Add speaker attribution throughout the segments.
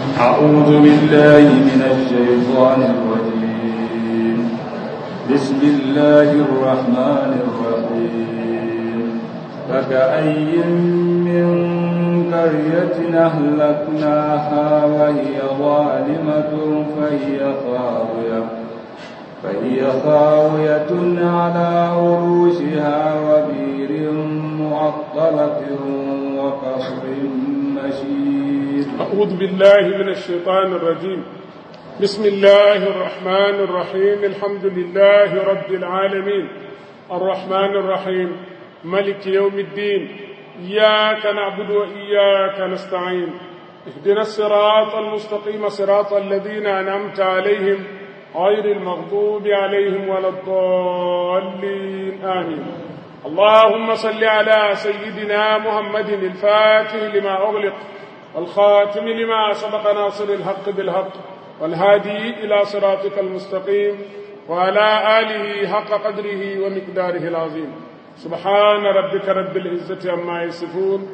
Speaker 1: أعوذ بالله من الشيطان الرجيم بسم الله الرحمن الرحيم فكأي من قرية أهلكناها وهي ظالمة فهي خاوية فهي خاوية على عروشها وبير معطلة وقصر مشيد
Speaker 2: أعوذ بالله من الشيطان الرجيم بسم الله الرحمن الرحيم الحمد لله رب العالمين الرحمن الرحيم ملك يوم الدين إياك نعبد وإياك نستعين اهدنا الصراط المستقيم صراط الذين أنعمت عليهم غير المغضوب عليهم ولا الضالين آمين اللهم صل على سيدنا محمد الفاتح لما أغلق والخاتم لما سبق ناصر الحق بالحق والهادي إلى صراطك المستقيم وعلى آله حق قدره ومقداره العظيم سبحان ربك رب العزة عما يصفون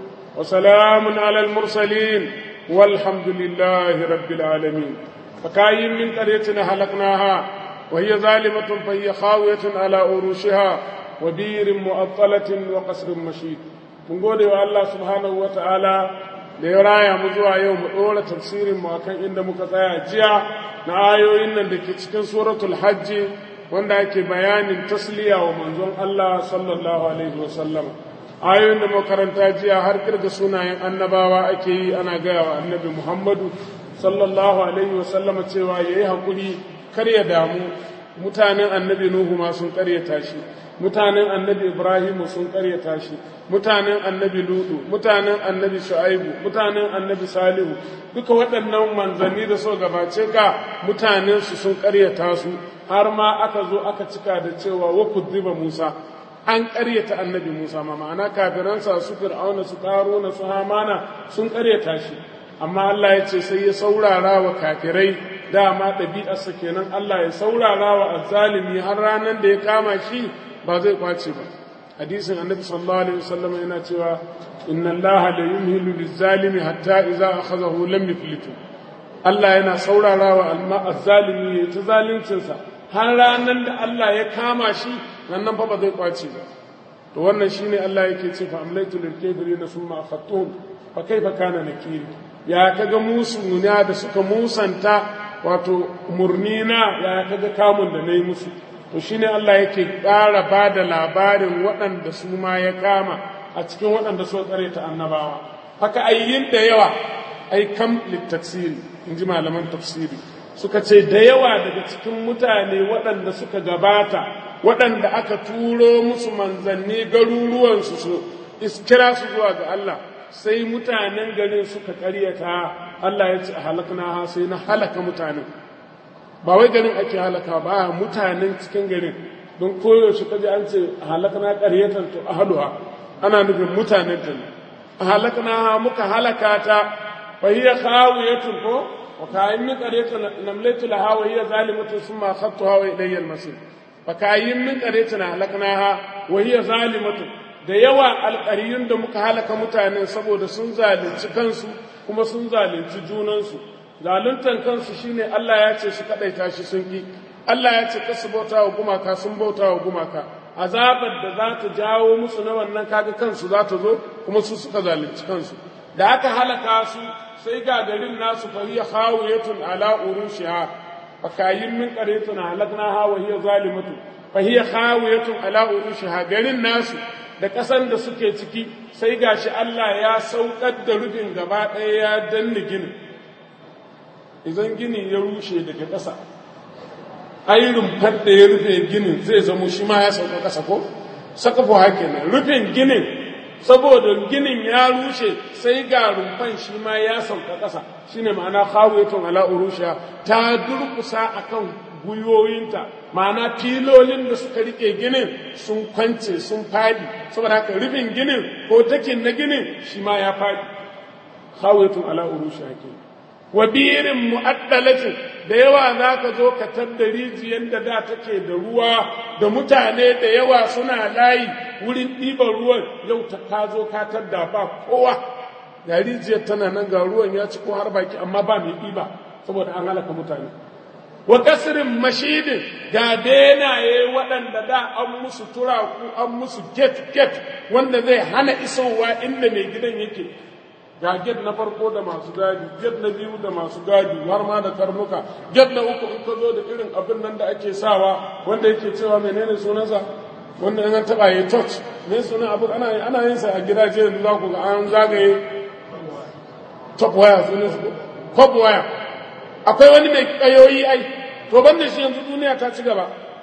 Speaker 2: وسلام على المرسلين والحمد لله رب العالمين فكاين من قرية هلكناها وهي ظالمة فهي خاوية على عروشها وبير مؤطلة وقصر مشيد من قول الله سبحانه وتعالى da ya raya mu zuwa yau mu ɗora tafsirin mu akan inda muka tsaya jiya na ayoyin nan da ke cikin suratul hajji wanda ake bayanin tasliya wa manzon Allah sallallahu alaihi wasallam ayoyin da makaranta jiya har kirga sunayen annabawa ake yi ana gaya wa annabi Muhammadu sallallahu alaihi wasallam cewa yayi hakuri kar ya damu mutanen annabi Nuhu ma sun karyata shi mutanen annabi Ibrahim sun karyata shi mutanen annabi Ludu mutanen annabi Shu'aibu mutanen annabi Salihu duka waɗannan manzanni da so gabace ka mutanen su sun karyata su har ma aka zo aka cika da cewa wa kudziba Musa an karyata annabi Musa ma ma'ana kafiransa su Fir'auna su Karuna su Hamana sun karyata shi amma Allah ya ce sai ya saurara wa kafirai dama ɗabi'arsa kenan Allah ya saurara wa azzalimi har ranar da ya kama shi ba zai kwace ba hadisin annabi sallallahu alaihi wasallam yana cewa inna Allah la yumhilu lizzalimi hatta idza akhadhahu lam yuflitu Allah yana saurara wa alma azzalimi ya ta zalincin sa har ranar da Allah ya kama shi nan fa ba zai kwace ba to wannan shine Allah yake ce fa amlaitu lil kafirin thumma akhadtuhum fa kaifa kana nakiri ya kaga musu da suka musanta wato murnina ya kaga kamun da na yi musu to shine Allah yake ƙara ba da labarin waɗanda su ma ya kama a cikin waɗanda so tsare ta annabawa haka ayyin da yawa ai kam littaksiri in ji malaman tafsiri suka ce da yawa daga cikin mutane waɗanda suka gabata waɗanda aka turo musu manzanni garuruwansu su iskira su zuwa ga Allah sai mutanen garin suka ƙaryata Allah ya ce a halakna ha sai na halaka mutanen ba wai garin ake halaka ba mutanen cikin garin don koyaushe kaji an ce a halakna ƙaryatan to ahluha ana nufin mutanen ta ne a halakna ha muka halaka ta fa hiya khawiyatun ko wa ka'in min qaryatin namlatu laha wa hiya zalimatun thumma khattuha wa ilayya al-masir fa ka'in min qaryatin halaknaha wa hiya zalimatun da yawa alƙariyun da muka halaka mutanen saboda sun zalunci kansu kuma sun zalunci junansu zaluntan kansu shine Allah ya ce su kadaita shi sun ki Allah ya ce kasu bauta wa gumaka sun bauta wa gumaka azabar da za ta jawo musu na wannan kaga kansu za ta zo kuma su suka zalunci kansu da aka halaka su sai ga garin nasu fa hiya khawiyatun ala urushiha fa kayin min qaryatun halaknaha wa hiya zalimatu fa hiya khawiyatun ala urushiha garin nasu da ƙasan da suke ciki sai gashi Allah ya saukar da rufin gaba ɗaya ya danne ginin idan gini ya rushe daga ƙasa ai rumfar da ya rufe ginin zai zamo shi ma ya sauka ƙasa ko sakafu hake nan rufin ginin saboda ginin ya rushe sai ga rumfan shi ma ya sauka ƙasa shine ma'ana khawiyatun ala urusha ta durkusa akan gwiwoyinta ma'ana filolin da suka rike ginin sun kwance sun fadi saboda haka rufin ginin ko takin na ginin shi ma ya fadi khawiyatun ala urusha ke wa birin mu'addalatin da yawa za ka zo ka tadda rijiyar da da take da ruwa da mutane da yawa suna layi wurin ɗiban ruwan yau ta ka zo ka tadda ba kowa ga rijiyar tana nan ga ruwan ya ci ko har baki amma ba mai ɗiba saboda an halaka mutane wa kasirin mashidin ga benaye waɗanda da an musu turaku an musu get get wanda zai hana isowa inda mai gidan yake ga get na farko da masu gadi get na biyu da masu gadi har ma da karnuka get na uku in ka zo da irin abin nan da ake sawa wanda yake cewa menene sunansa wanda in an taɓa ya touch me sunan abin ana ana yin sa a gidaje yanzu za ku ga an zagaye top wire sunan su cop wire akwai wani mai kayoyi ai to banda shi yanzu duniya ta ci gaba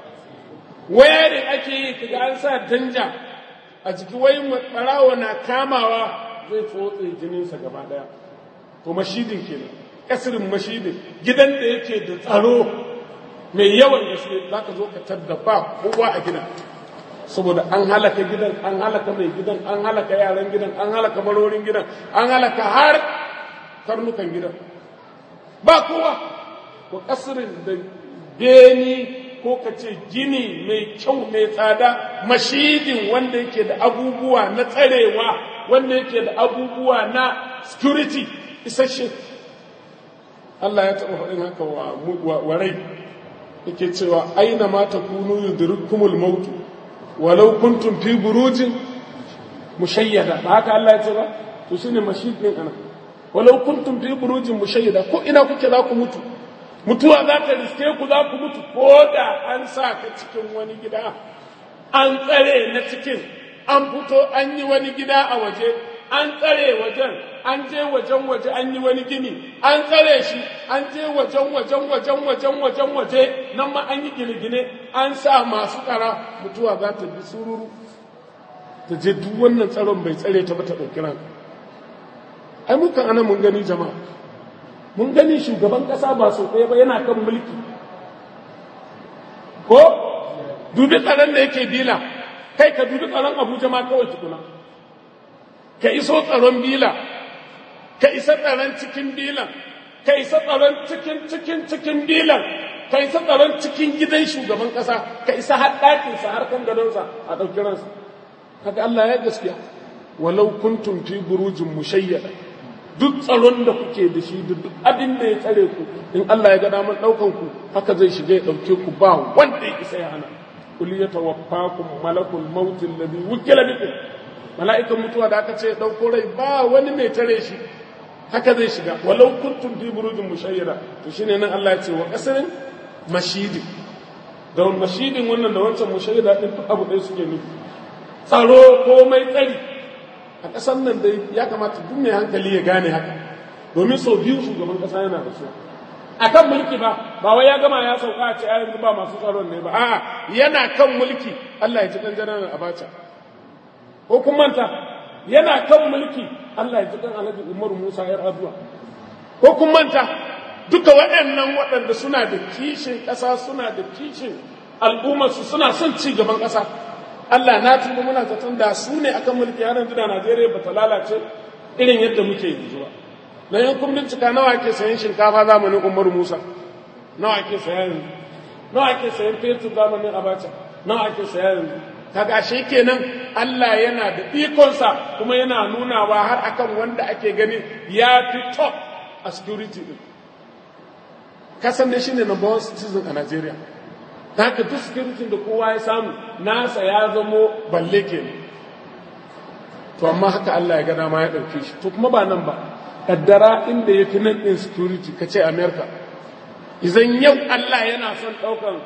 Speaker 2: wayarin ake yi kaga an sa danja a jiki wai barawo na kamawa zai tsotse jininsa gaba daya to mashidin kenan kasirin mashidin gidan da yake da tsaro mai yawan gaske za ka zo ka tadda ba kowa a gidan saboda an halaka gidan an halaka mai gidan an halaka yaran gidan an halaka marorin gidan an halaka har karnukan gidan ba kowa ko kasirin da beni ko ka ce gini mai kyau mai tsada mashidin wanda yake da abubuwa na tsarewa wanda yake da abubuwa na security isasshe Allah ya taɓa faɗin haka wa rai yake cewa aina ma ta kunu yudrikumul mautu walau kuntum fi burujin mushayyada ba haka Allah ya ce ba to shine mashidin ana walau kuntum fi burujin mushayyada ko ina kuke za ku mutu mutuwa za ta riske ku za ku mutu ko da an sa ka cikin wani gida an tsare na cikin an fito an yi wani gida a waje an tsare wajen an je wajen waje an yi wani gini an tsare shi an je wajen wajen wajen wajen wajen waje nan ma an yi gine-gine an sa masu tsara mutuwa za ta bi sururu ta je duk wannan tsaron bai tsare ta ba ta ɗauki ranka ai mukan ana mun gani jama'a mun gani shugaban ƙasa ba sau ɗaya ba yana kan mulki ko dubi tsaron da yake bila kai ka dubi tsaron abuja ma kawai tukuna ka iso tsaron bila ka isa tsaron cikin bilan ka isa tsaron cikin cikin cikin bilan ka isa tsaron cikin gidan shugaban ƙasa ka isa har ɗakinsa har kan gadonsa a ɗauki ransa kaga Allah ya gaskiya walau kuntum fi burujin mushayyada duk tsaron da kuke da shi duk abin da ya tsare ku in Allah ya ga daman ɗaukan ku haka zai shiga ya ɗauke ku ba wanda ya isa ya hana kul yatawaffakum malakul maut alladhi wukila bikum mala'ikan mutuwa da aka ce ɗauko rai ba wani mai tare shi haka zai shiga walau kuntum fi burujin mushayyada to shine nan Allah ya ce wa kasarin mashidi da mashidin wannan da wancan mushayyada din duk abu ɗaya suke nufi tsaro komai tsari a ƙasar nan dai ya kamata duk mai hankali ya gane haka domin sau biyu shugaban ƙasa yana da su a kan mulki ba ba wai ya gama ya sauka a ce a yanzu ba masu tsaron ne ba a'a yana kan mulki Allah ya ji ɗan jananan abacha ko kun manta yana kan mulki Allah ya ji ɗan alhaji Umar Musa yar Aduwa ko kun manta duka waɗannan waɗanda suna da kishin ƙasa suna da kishin al'ummarsu suna son ci gaban ƙasa Allah na tuba muna zaton da su ne akan mulki har yanzu da Najeriya ba ta lalace irin yadda muke yanzu ba. Na yan kun bincika nawa ake sayan shinkafa zamanin Umaru Musa, nawa ake saya yanzu, nawa ake sayan fetur zamanin Abacha, nawa ake saya yanzu. Kaga shi kenan Allah yana da ikonsa kuma yana nunawa har akan wanda ake gani ya fi top a security din. Kasan ne shine number one citizen a Najeriya. haka duk security da kowa ya samu nasa ya zamo balle ke to amma haka Allah ya ga dama ya ɗauke shi to kuma ba nan ba kaddara inda ya fi nan ɗin security ka ce america idan yau Allah yana son ɗaukan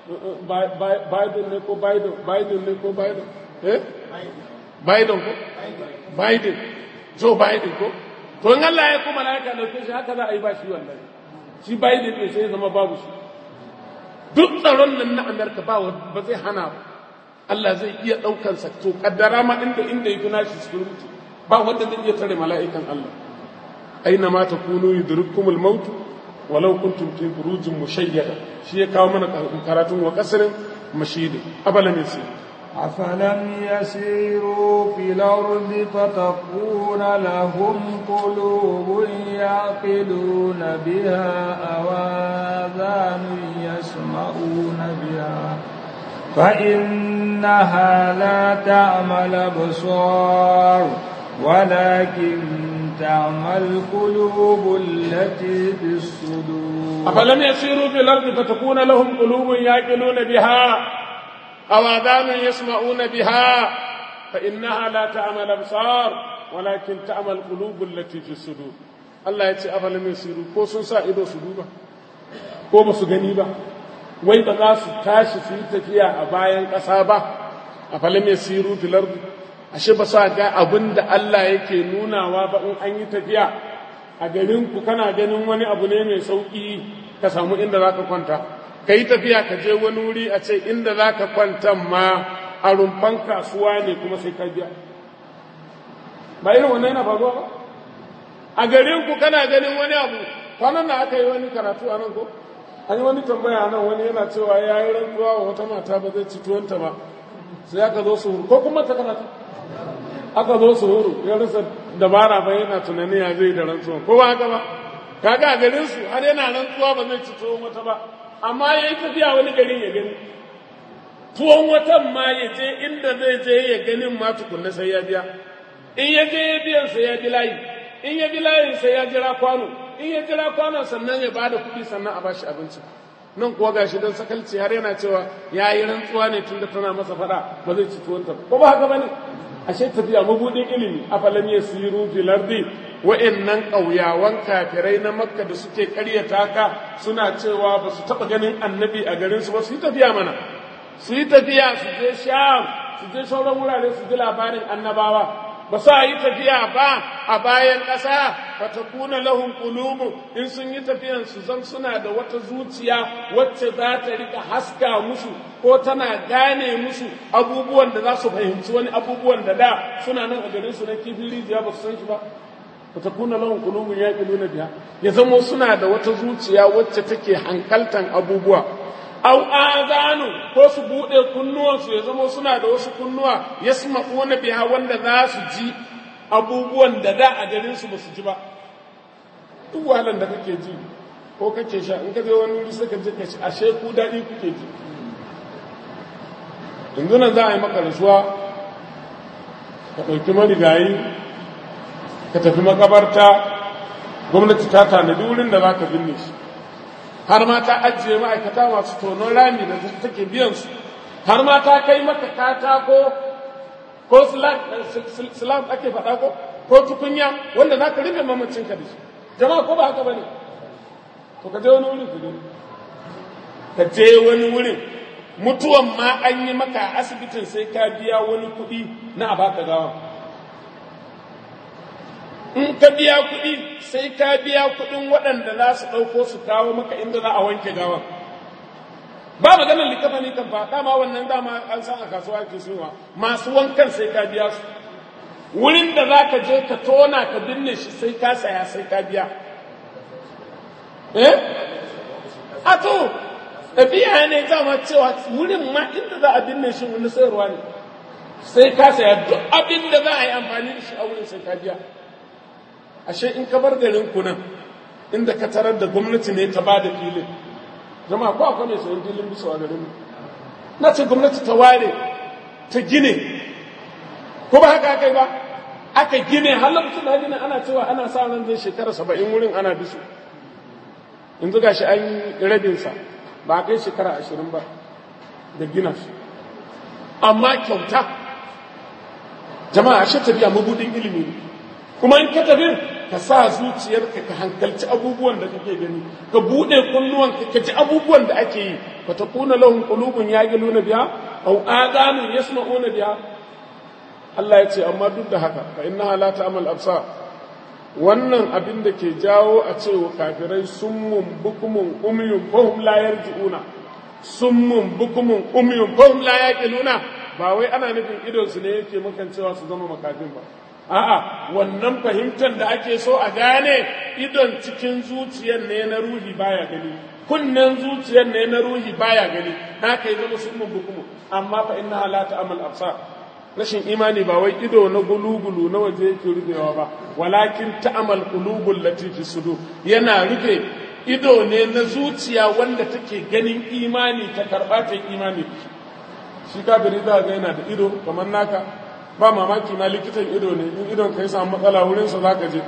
Speaker 2: biden ne ko biden biden ne ko biden eh biden ko biden joe biden ko to in Allah ya kuma laika ɗauke shi haka za a yi ba shi wannan shi biden ne sai ya zama babu shi duk tsaron nan na Amerika ba ba zai hana ba Allah zai iya ɗaukan sa to kaddara ma inda inda yake nashi security ba wanda zai iya tare mala'ikan Allah aina ma takunu yudrikumul maut walau kuntum fi burujin mushayyada shi ya kawo mana karatun wa kasrin mashidi abala min sai
Speaker 1: أفلم يسيروا في الأرض فتكون لهم قلوب يعقلون بها أو آذان يسمعون بها فإنها لا تعمى الأبصار ولكن تعمى القلوب التي في الصدور
Speaker 2: أفلم يسيروا في الأرض فتكون لهم قلوب يعقلون بها أو آذان يسمعون بها فإنها لا تعمى الأبصار ولكن تعمى القلوب التي في الصدور الله يتي أفلم يسيروا ko sun sa ido su duba ko ba su gani ba wai ba za su tashi su yi tafiya a bayan ƙasa ba a falam yasiru fil ardi ashe ba sa ga abin da Allah yake nunawa ba in an yi tafiya a garin ku kana ganin wani abu ne mai sauki ka samu inda zaka kwanta ka yi tafiya ka je wani wuri a ce inda zaka kwanta ma a rumfan kasuwa ne kuma sai ka biya ba irin wannan yana faruwa ba a garin ku kana ganin wani abu kwanan da aka yi wani karatu a nan ko an yi wani tambaya nan wani yana cewa ya yi rantsuwa wa wata mata ba zai ci tuwonta ba sai aka zo su huru ko kuma ta karatu aka zo su huru ya rasa dabara ba yana tunanin ya zai da rantsuwa ko ba haka ba kaga a garin su har yana rantsuwa ba zai ci tuwon wata ba amma ya yi tafiya wani garin ya gani tuwon watan ma ya je inda zai je ya ganin ma tukunna sai ya biya in ya je ya biyan sai ya bi layi in ya bi layin sai ya jira kwano in ya jira kwanon sannan ya bada kuɗi sannan a bashi abinci nan kuwa gashi don sakalci har yana cewa ya yi rantsuwa ne tun da tana masa faɗa ba zai ci tuwonta ko ba haka ba ne ashe tafiya mabudin ilimi a falam ya siru fil ardi wa'annan ƙauyawan kafirai na makka da suke ƙaryata ka suna cewa ba su taɓa ganin annabi a garin su ba su yi tafiya mana su yi tafiya su je sham su je sauran wurare su ji labarin annabawa ba sa yi tafiya ba a bayan ƙasa fa takuna lahum qulubun in sun yi tafiyan su zan suna da wata zuciya wacce za ta rika haska musu ko tana gane musu abubuwan da za su fahimci wani abubuwan da da suna nan a garin su na kifin rijiya ba su san shi ba fa takuna lahum qulubun yaqiluna biha ya zamo suna da wata zuciya wacce take hankaltan abubuwa au azanu ko su buɗe kunnuwansu ya zama suna da wasu kunnuwa ya na biya wanda za su ji abubuwan da da a garinsu ba su ji ba duk wahalar da kake ji ko kake sha in ka je wani wuri sai ka je ka ci ashe ku daɗi kuke ji yanzu nan za a yi maka rasuwa ka ɗauki marigayi ka tafi makabarta gwamnati ta tanadi wurin da za ka binne shi har ma ta ajiye ma'aikata masu tonon rami da take biyan su har ma ta kai maka katako ko slab ake faɗa ko ko tukunya wanda za ka rufe mamacin ka da shi jama'a ko ba haka ba ne to ka je wani wurin ku gani ka je wani wurin mutuwan ma an yi maka a asibitin sai ka biya wani kuɗi na a baka gawa in ka biya kuɗi sai ka biya kuɗin waɗanda za su ɗauko su kawo maka inda za a wanke gawan ba maganar likafa ne kan ba dama wannan dama an san a kasuwa ke suwa masu wankan sai ka biya su wurin da za ka je ka tona ka binne shi sai ka saya sai ka biya eh a to ɗabi'a ne dama cewa wurin ma inda za a binne shi wani sayarwa ne sai ka saya duk abin da za a yi amfani da shi a wurin sai ka biya ashe in ka bar garin ku nan inda ka tarar da gwamnati ne ta ba da filin jama'a ko akwai mai sayan filin bisa a garin na ce gwamnati ta ware ta gine ko ba haka kai ba aka gine har lokacin da gine ana cewa ana sa ran zai shekara saba'in wurin ana bisu in zuga shi an yi rabinsa ba a kai shekara ashirin ba da gina shi amma kyauta jama'a ashe tafiya mabudin ilimi ne kuma in ka tafi ka sa zuciyarka ka hankalci abubuwan da kake gani ka bude kunnuwan ka ji abubuwan da ake yi fa takuna lahum qulubun yaqiluna biha aw adanu yasma'una biha Allah ya ce amma duk da haka fa innaha la ta'mal absar wannan abin da ke jawo a ce wa kafirai summun bukumun umyun fahum la yarji'una summun bukumun umyun fahum la yaqiluna ba wai ana nufin idon su ne yake makancewa su zama makafin ba A'a, wannan fahimtar da ake so a gane idon cikin zuciyar ne na ruhi baya gani, kunnen zuciyar ne na ruhi baya gani, haka yi zama sun bukumu, amma fa inna la ta'amal absar. Rashin imani ba wai ido na gulugulu na waje yake rufewa ba, walakin ta'amal qulubul latifi sudu yana rufe ido ne na zuciya wanda take ganin imani ta karɓa ta imani. Shi kafiri za ga yana da ido kamar naka, ba mamaki ma likitan ido ne in idon ka yi samu matsala wurinsa za ka je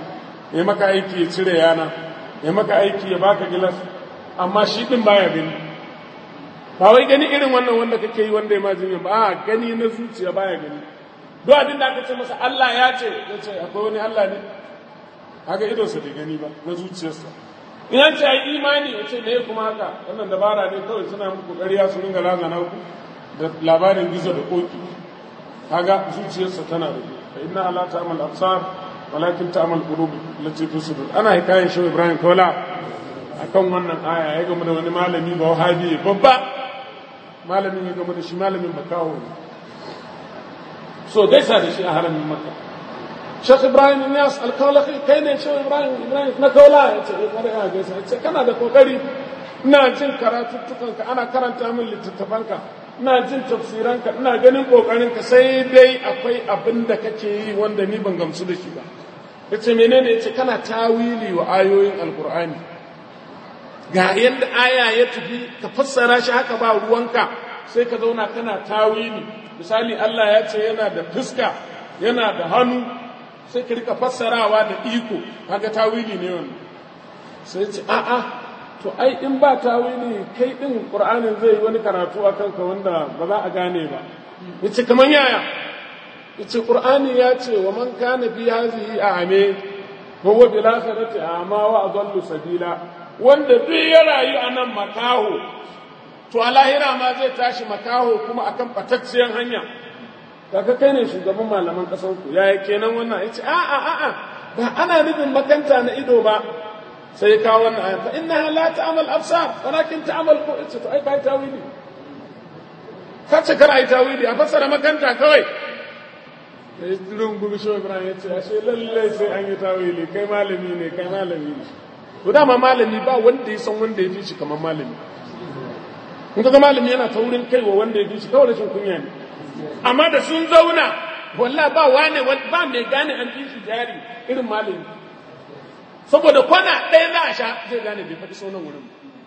Speaker 2: ya maka aiki ya cire yana ya maka aiki ya baka gilas amma shi din baya gani ba wai gani irin wannan wanda kake yi wanda ya ma jinya ba a gani na zuciya baya gani duk abin da aka ce masa Allah ya ce ya ce akwai wani Allah ne haka idonsa bai gani ba na zuciyarsa in an ce ai imani ya ce me kuma haka wannan dabara ne kawai suna muku ƙarya su ringa razana ku da labarin gizo da koki kaga zuciyarsa tana da fa inna ala ta'mal absar walakin ta'mal qulub allati fi sudur ana hikayen shi Ibrahim Kola akan wannan aya ya gama da wani malami ba wahabi babba malamin ya gama da shi malamin makawo ne so gaisa da shi a haramin makka Sheikh Ibrahim Ilyas alkawalaki kai ne Sheikh Ibrahim Ibrahim na kaula ya ce kare a gaisa ya ce kana da kokari ina jin karatuttukanka ana karanta min littattafanka ina jin tafsiranka ina ganin kokarinka sai dai akwai abin da kake yi wanda ni ban gamsu da shi ba yace menene yace kana tawili wa ayoyin alqur'ani ga yadda aya ya tafi ka fassara shi haka ba ruwanka sai ka zauna kana tawili misali Allah ya ce yana da fuska yana da hannu sai ka rika fassarawa da iko kaga tawili ne wannan sai ce a'a to ai in ba tawili kai din qur'anin zai yi wani karatu a kanka wanda ba za a gane ba yace kaman yaya yace qur'ani ya ce wa man kana fi hadhihi a'me huwa bil akhirati a'ma wa adallu sabila wanda duk ya rayu a nan makaho to a lahira ma zai tashi makaho kuma akan batacciyar hanya kaga kai ne shugaban malaman kasan ku yaya kenan wannan yace a'a a'a ba ana nufin makanta na ido ba sai ka wannan aya fa innaha la ta'mal absar walakin ta'mal qulub to ai kai tawili kace kar ai tawili a fassara makanta kawai sai durun gubi shi Ibrahim yace ashe lalle sai an yi tawili kai malami ne kai malami ne to dama malami ba wanda ya san wanda ya fi shi kamar malami in ka ga malami yana ta wurin kaiwa wanda ya fi shi kawai rashin kunya ne amma da sun zauna walla ba wane ba mai gane an fi shi jari irin malami saboda kwana ɗaya za a sha zai gane bai faɗi saunan wurin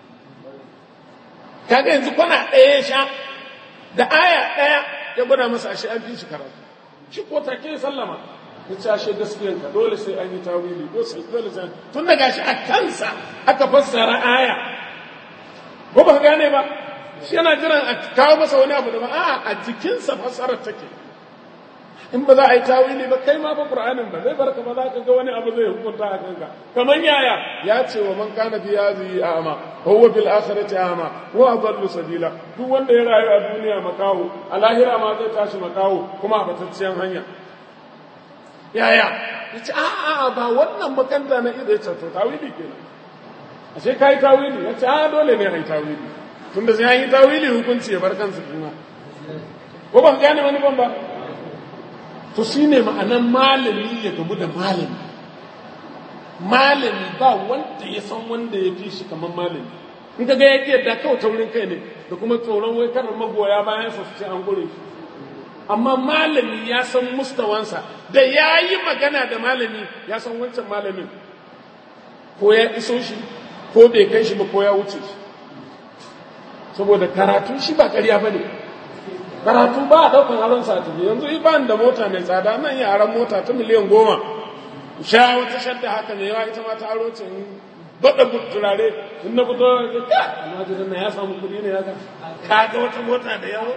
Speaker 2: kaga yanzu kwana ɗaya ya sha da aya ɗaya ya gwada masa ashe an fi shi karatu shi ko take sallama ya ce ashe gaskiyanka dole sai an yi tawili dole sai tun da gashi a kansa aka fassara aya ko ba gane ba shi yana jiran a kawo masa wani abu da ba a a jikinsa fassarar take in ba za a yi tawili ba kai ma ba qur'anin ba zai barka ba za ka ga wani abu zai hukunta a kanka kaman yaya ya ce wa man kana fi hadhihi a'ma huwa bil akhirati a'ma wa adallu sabila duk wanda ya rayu a duniya makaho a lahira ma zai tashi makaho kuma a batacciyar hanya yaya yace a a ba wannan makanta na ido yace to tawili kenan ashe kai tawili yace a dole ne ai tawili tunda sai yi tawili hukunci ya bar kansa kuma ko ba gane wani ban ba to shine ma'anan malami ya gamu da malami malami ba wanda ya san wanda ya fi shi kamar malami in ka ga ya ke da kawai taurin kai ne da kuma tsoron wai karar magoya bayan sa su ce an gure shi amma malami ya san mustawansa da ya yi magana da malami ya san wancan malamin ko ya iso shi ko bai kai shi ba ko ya wuce shi saboda karatu shi ba karya ba ne karatu ba a ɗaukar aron sa tafi yanzu iban da mota mai tsada nan yi aron mota ta miliyan goma sha wata shadda haka mai yawa ita ma ta aro ce baɗa turare in na fito da ka almajirin na ya samu kuɗi ne haka ka ga wata mota da yawo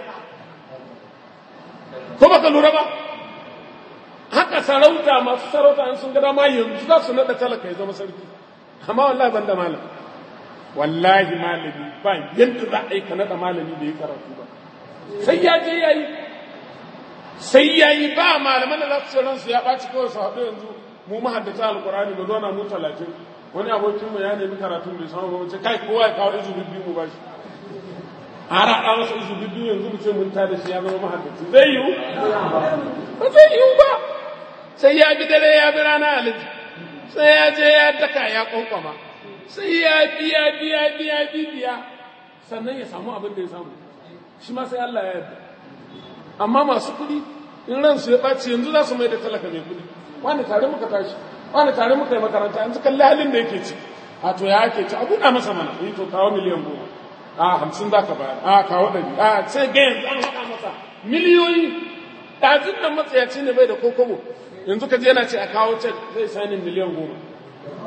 Speaker 2: ko baka lura ba haka sarauta masu sarauta in sun ga dama yanzu za su naɗa talaka ya zama sarki amma wallahi ban da malam wallahi malami ba yadda za a yi ka naɗa malami da ya karatu ba sai ya je ya yi sai ya yi ba malaman da za su ce ransu ya ɓaci kawai su haɗu yanzu mu mahaddata alƙur'ani mu zauna mu talatin wani abokinmu ya nemi karatun bai samu ba mu ce kai kowa ya kawo izu bibbi mu ba shi a raɗa masa izu bibbi yanzu mu ce mun ta da shi ya zama mahaddaci zai yiwu ba zai yiwu ba sai ya bi dare ya bi rana alaji sai ya je ya daka ya kwankwama sai ya biya biya biya biya sannan ya samu abin da ya samu shi ma sai Allah ya yarda amma masu kuɗi in ransu ya ɓaci yanzu za su mai da talaka mai kuɗi wani tare muka tashi wani tare muka yi makaranta yanzu kalli halin da yake ci a to ya ake ci a buɗa masa mana yi to kawo miliyan goma a hamsin za ka bayar a kawo ɗari a sai ga yanzu an haɗa masa miliyoyi ɗazin nan matsayaci ne bai da kokobo yanzu ka je yana ce a kawo cek zai sani miliyan goma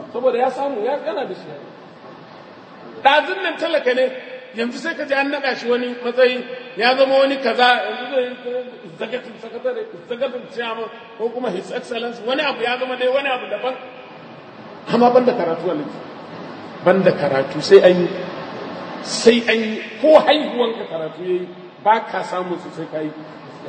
Speaker 2: saboda ya samu ya gana da shi ɗazun nan talaka ne yanzu sai ka ji an naɗa shi wani matsayi ya zama wani kaza yanzu zai zagatin sakatare zagatin chairman ko kuma his excellence wani abu ya zama dai wani abu daban amma ban da karatu a ban da karatu sai an yi sai an yi ko haihuwanka karatu ya yi ba ka samun su sai ka yi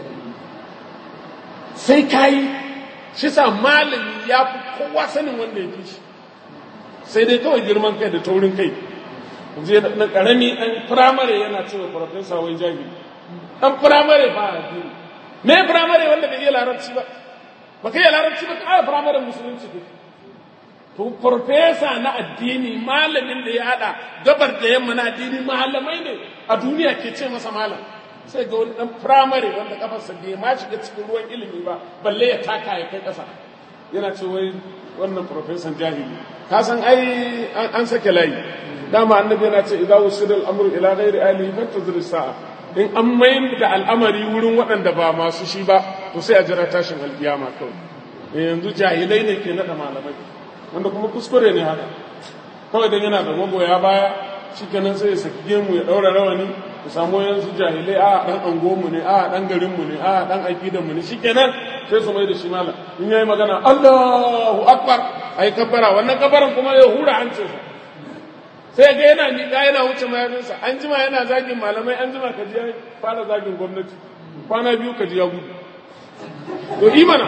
Speaker 2: sai ka yi shi sa malami ya fi kowa sanin wanda ya fi shi sai dai kawai girman kai da taurin kai je na karami ɗan firamare yana cewa farfesa wai jahili ɗan firamare ba a addini me firamare wanda bai iya larabci ba ba ka iya larabci ba ka firamare musulunci ne to farfesa na addini malamin da ya haɗa gabar da yamma na addini malamai ne a duniya ke ce masa malam sai ga wani ɗan firamare wanda kafarsa bai ma shiga cikin ruwan ilimi ba balle ya taka ya kai ƙasa yana ce wai wannan farfesan jahili ka san ai an sake layi dama annabi yana ce idza usida al-amru ila ghairi ahlihi fantazir sa'a in an mayar da al'amari wurin waɗanda ba masu shi ba to sai a jira tashin alkiyama kawai yanzu jahilai ne ke nada malamai wanda kuma kuskure ne haka kawai dan yana da magoya baya shikenan sai ya saki gemu ya daura rawani ya samu yansu jahilai a dan angomu ne a dan garinmu ne a dan akidan mu ne shikenan sai su mai da shi malam in yayi magana Allahu akbar ai kabbara wannan kabbaran kuma ya hura hancinsa sai ga yana miƙa yana wuce mayafinsa an jima yana zagin malamai an jima ka ji ya fara zagin gwamnati kwana biyu ka ji ya gudu to imana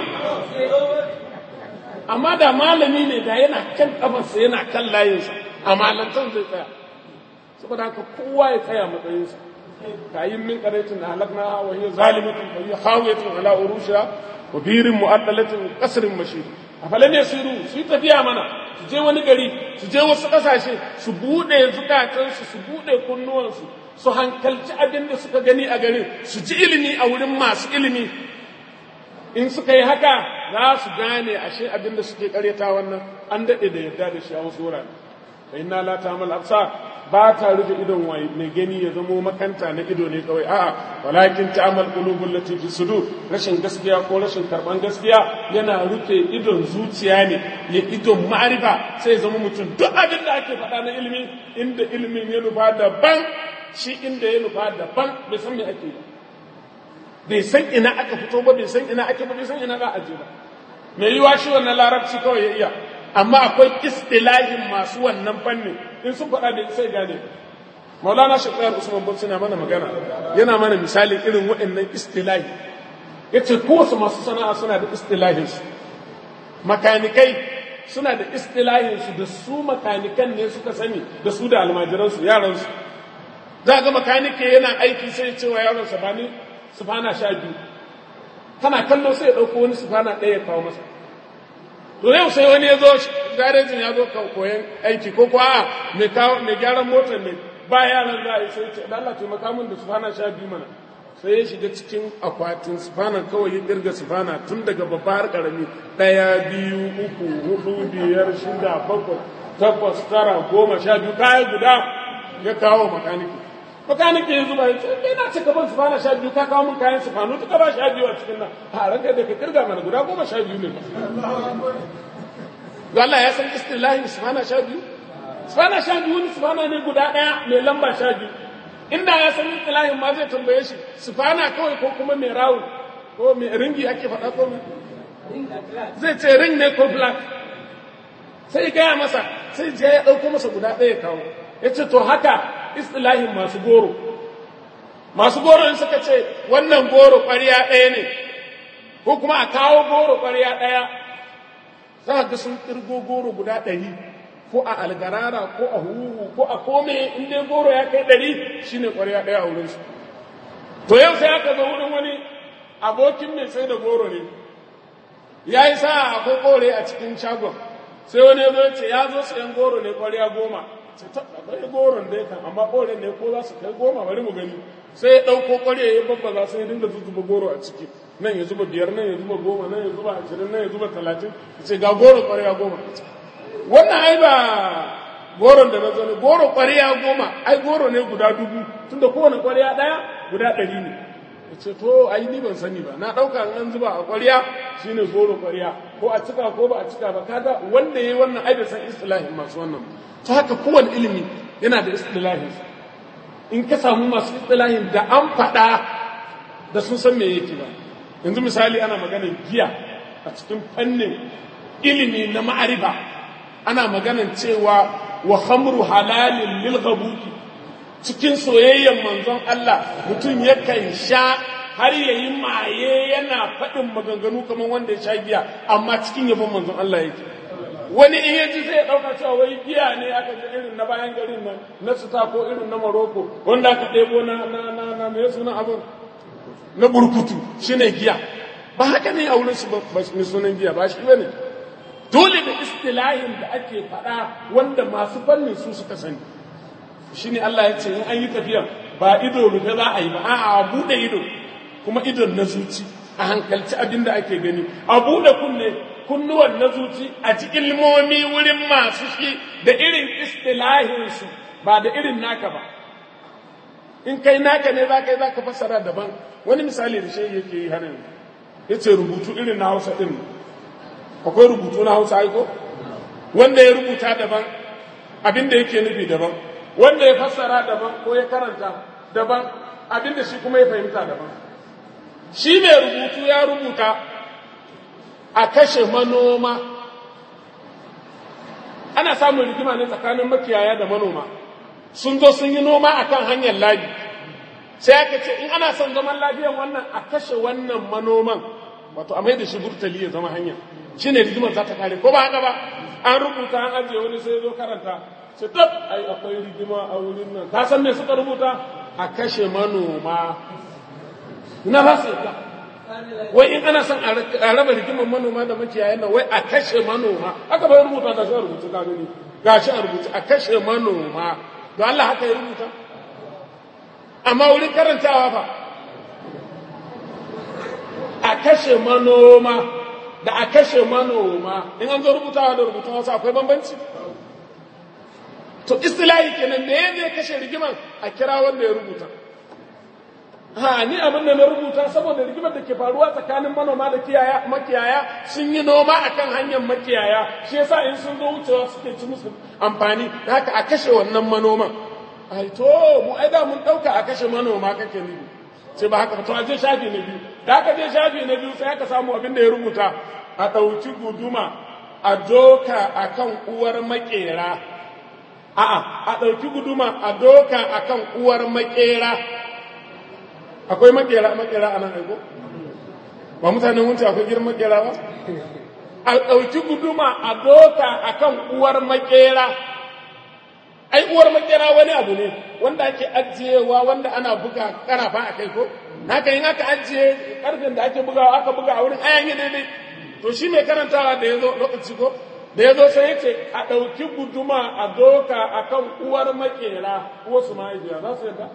Speaker 2: amma da malami ne da yana kan kafarsa yana kan layinsa a malantan zai tsaya saboda haka kowa ya tsaya matsayinsa kayin min qaraitin halakna wa hiya zalimatun fa hiya khawiyatun ala urushiha wa birin mu'addalatin qasrin mashid afalan yasiru su tafiya mana su je wani gari su je wasu ƙasashe su buɗe zukatansu su buɗe kunnuwansu su hankalci abin da suka gani a garin su ji ilimi a wurin masu ilimi in suka yi haka za su gane ashe abin da suke karyata wannan an daɗe da yarda da shi a wasu wurare fa inna la ta'mal absar ba ta rufe idon waye mai gani ya zamo makanta na ido ne kawai a'a walakin ta'mal qulubul lati fi sudur rashin gaskiya ko rashin karban gaskiya yana rufe idon zuciya ne ya idon ma'arifa sai zama mutum duk abin da ake faɗa na ilimi inda ilimin ya nufa daban shi inda ya nufa daban bai san me ake ba bai san ina aka fito ba bai san ina ake ba bai san ina za a je ba mai yiwa shi wannan larabci kawai ya iya amma akwai istilahin masu wannan fannin in sun faɗa da sai gane maulana shekayar usman bin suna mana magana yana mana misalin irin waɗannan istilahi ya ce kowace masu sana'a suna da istilahinsu makanikai suna da istilahinsu da su makanikan ne suka sani da su da almajiransu yaransu za ga makanike yana aiki sai ya ce wa yaronsa ba ni sufana sha biyu kana kallo sai ya ɗauko wani sufana ɗaya ya kawo masa to yau sai wani ya zo garejin ya zo koyan aiki ko kuwa mai kawo mai gyaran motar ne ba yaran za a yi sai ce da Allah taimaka min da sufana sha biyu mana sai ya shiga cikin akwatin sufana kawai ya kirga sufana tun daga babba har karami ɗaya biyu uku hudu biyar shida bakwai takwas tara goma sha biyu kaya guda ya kawo makaniki makaniki ya zuba ya ce bai na cika ban sufana sha biyu ka kawo min kayan sufanu tuka ba sha biyu a cikin nan a ranka da ka kirga mana guda goma sha biyu ne ga Allah ya san istilahin sufana sha biyu sufana sha biyu wani sufana ne guda ɗaya mai lamba sha biyu inda ya san istilahin ma zai tambaye shi sufana kawai ko kuma mai rawun ko mai ringi ake faɗa ko mai zai ce ring ne ko black sai gaya masa sai je ya ɗauko masa guda ɗaya kawo ya ce to haka istilahin masu goro masu goro in suka ce wannan goro ƙwariya ɗaya ne ko kuma a kawo goro ƙwariya ɗaya za ga sun ƙirgo goro guda ɗari ko a algarara ko a huhu ko a kome in dai goro ya kai ɗari shine ƙwariya ɗaya a wurinsu to yau sai aka zo wurin wani abokin mai sai da goro ne ya yi sa akwai kore a cikin shagon sai wani ya zo ce ya zo sayan goro ne ƙwariya goma ce ta akwai goron dai kan amma kore ne ko za su kai goma bari mu gani sai ya ɗauko ƙwariya ya babba za su yi dinga zuzuba goro a ciki nan ya zuba biyar nan ya zuba goma nan ya zuba ashirin nan ya zuba talatin ya ce ga goro ƙwariya goma wannan ai ba goron da na zo ne goro ƙwariya goma ai goro ne guda dubu tunda kowane ƙwariya ɗaya guda ɗari ne ya ce to ai ni ban sani ba na ɗauka an zuba a ƙwarya shine goro ƙwarya ko a cika ko ba a cika ba kaga wanda yayi wannan ai bai san istilahin masu wannan ta haka kowane ilimi yana da istilahin in ka samu masu istilahin da an faɗa da sun san me yake ba yanzu misali ana maganar giya a cikin fannin ilimi na ma'arifa ana maganar cewa wa khamru halalin lil ghabuti cikin soyayyen manzon Allah mutum yakan sha har yayi maye yana faɗin maganganu kamar wanda ya sha giya amma cikin yabon manzon Allah yake wani in yaji sai ya ɗauka cewa wai giya ne aka ji irin na bayan garin nan na suta ko irin na Morocco wanda aka ɗebo na na na na me sunan abin na burkutu shine giya ba haka ne a wurin su ba sunan giya ba shi bane dole da istilahin da ake faɗa wanda masu fannin su suka sani shine Allah ya ce in an yi tafiya ba ido rufe za a yi ba a'a a buɗe ido kuma idon na zuci a hankalci abin da ake gani a buɗe kunne kunnuwan na zuci a ji ilmomi wurin masu shi da irin istilahinsu ba da irin naka ba in kai naka ne za ka yi za ka fassara daban wani misali da shi yake yi har yanzu ya ce rubutu irin na hausa ɗin akwai rubutu na hausa aiko wanda ya rubuta daban abin da yake nufi daban wanda ya fassara daban ko ya karanta daban abin da shi kuma ya fahimta daban shi mai rubutu ya rubuta a kashe manoma ana samun rigima ne tsakanin makiyaya da manoma sun zo sun yi noma a kan hanyar labi sai aka ce in ana son zaman lafiyan wannan a kashe wannan manoman wato a mai da shi burtali ya zama hanya shi ne rigimar za ta kare ko ba haka ba an rubuta an ajiye wani sai zo karanta sai tab ai akwai rigima a wurin nan ka san me suka rubuta a kashe manoma ina ba su yadda wai in ana son a raba rigimar manoma da makiyayan nan wai a kashe manoma aka bai rubuta ga shi a rubuce ka gani ga shi a rubuce a kashe manoma don Allah haka ya rubuta amma wurin karantawa fa a kashe manoma da a kashe manoma in an zo rubutawa da rubutun wasu akwai bambanci to istilahi kenan me zai kashe rigiman a kira wanda ya rubuta ha ni abin da na rubuta saboda rigimar da ke faruwa tsakanin manoma da kiyaya makiyaya sun yi noma akan hanyar makiyaya shi yasa in sun zo wucewa suke ci musu amfani haka a kashe wannan manoman ai to mu ai da mun dauka a kashe manoma kake nufi sai ba haka to a je shafi na biyu da aka je shafi na biyu sai aka samu abin da ya rubuta a ɗauki guduma a doka akan uwar makera a'a a ɗauki guduma a doka akan uwar makera akwai makera makera a nan aiko ba mutanen wunce akwai girman makera ba a ɗauki guduma a doka akan uwar makera ai uwar makera wani abu ne wanda ake ajiyewa wanda ana buga karafa a kai ko haka yin aka ajiye karfin da ake bugawa aka buga a wurin ayan yi daidai to shi mai karantawa da ya zo lokaci ko da ya zo sai ya ce a ɗauki guduma a doka akan uwar makera uwarsu mahaifiya za su yadda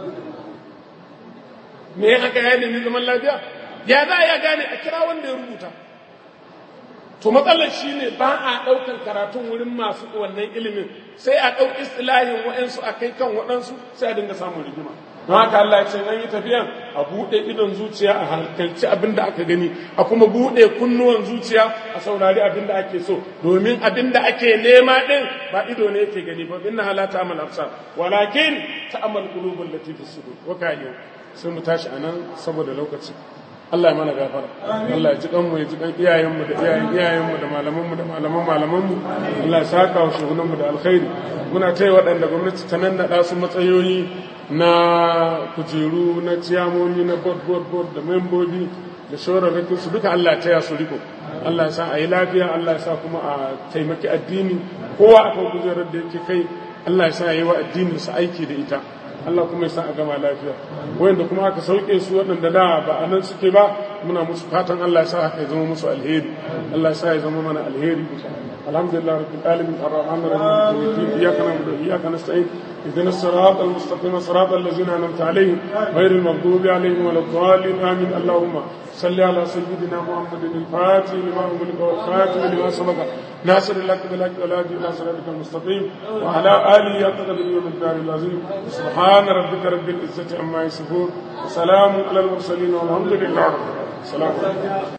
Speaker 2: me haka ya nemi zaman lafiya ya za ya gane a kira wanda ya rubuta to matsalar shi ne ba a ɗaukar karatun wurin masu wannan ilimin sai a ɗau istilahin waɗansu a kai kan waɗansu sai a dinga samun rigima don haka Allah ce an yi tafiyan a buɗe idon zuciya a hankalci abin da aka gani a kuma buɗe kunnuwan zuciya a saurari abin da ake so domin abin da ake nema ɗin ba ido ne yake gani ba inna halata amal absar walakin ta'amal qulubul lati fi sudur wa kayu sai mu tashi anan saboda lokaci Allah ya mana gafara Allah ya ji kanmu ya ji kan iyayenmu da iyayen iyayenmu da malamanmu da malaman malamanmu Allah ya saka wa shugunanmu da alkhairi muna taya waɗanda gwamnati ta nannaɗa su matsayoyi na kujeru na ciyamomi na board board board da membobi da shawararrakin su duka Allah ya taya su riko Allah ya sa a yi lafiya Allah ya sa kuma a taimaki addini kowa akan kujerar da yake kai Allah ya sa ya yi wa addinin su aiki da ita Allah kuma ya sa a gama lafiya wayanda kuma aka sauke su waɗanda da ba a nan suke ba muna musu fatan Allah ya sa haka ya zama musu alheri Allah ya sa ya zama mana alheri alhamdulillah rabbil alamin arrahmanir rahim iyyaka na'budu wa iyyaka nasta'in اهدنا الصراط المستقيم صراط الذين انعمت عليهم غير المغضوب عليهم ولا الضالين امين اللهم صل على سيدنا محمد الفاتح لما أغلق والخاتم لما سبق ناصر الحق بالحق والهادي الى صراطك المستقيم وعلى اله حق اليوم الدار العظيم سبحان ربك رب العزه عما يصفون وسلام على المرسلين والحمد لله رب العالمين سلام